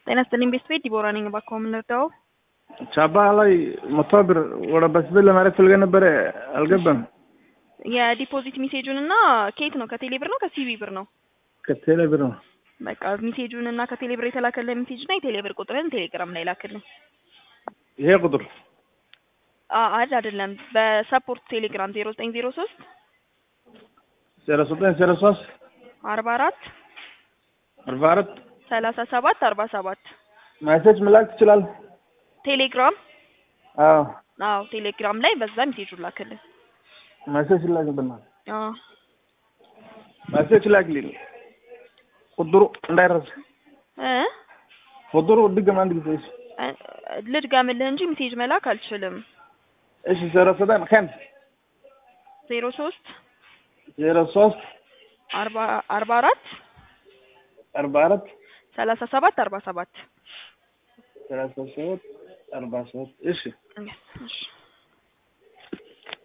ጤና ይስጥልኝ ቤት ቤት ዲቦራ ነኝ። እባክዎ ምን ልርዳው? ቻባ ላይ መቶ ብር ወደ በስቤት ለማድረግ ፈልገ ነበረ አልገባም። የዲፖዚት ሜሴጁን እና ከየት ነው? ከቴሌ ብር ነው ከሲቢ ብር ነው? ከቴሌ ብር ነው። በቃ ሜሴጁን እና ከቴሌ ብር የተላከልህ ሜሴጅ እና የቴሌ ብር ቁጥርን ቴሌግራም ላይ ላክልኝ። ይሄ ቁጥር አድ አይደለም፣ በሰፖርት ቴሌግራም ዜሮ ዘጠኝ ዜሮ ሶስት ዜሮ ዘጠኝ ዜሮ ሶስት አርባ አራት አርባ አራት ሰላሳ ሰባት አርባ ሰባት ሜሴጅ መላክ ትችላል። ቴሌግራም አዎ አዎ ቴሌግራም ላይ በዛ ሜሴጁን ላክልኝ። ሜሴጅ ላክብናል። አዎ ሜሴጅ ላክልኝ። ቁጥሩ እንዳይረሳ እ ቁጥሩ ድገም አንድ ጊዜ። እሺ ልድገምልህ እንጂ ሜሴጅ መላክ አልችልም። እሺ ዜሮ ዘጠኝ ከን ዜሮ ሶስት ዜሮ ሶስት አርባ አርባ አራት አርባ አራት ሰላሳ ሰባት አርባ ሰባት ሰላሳ ሰባት አርባ ሰባት እሺ እሺ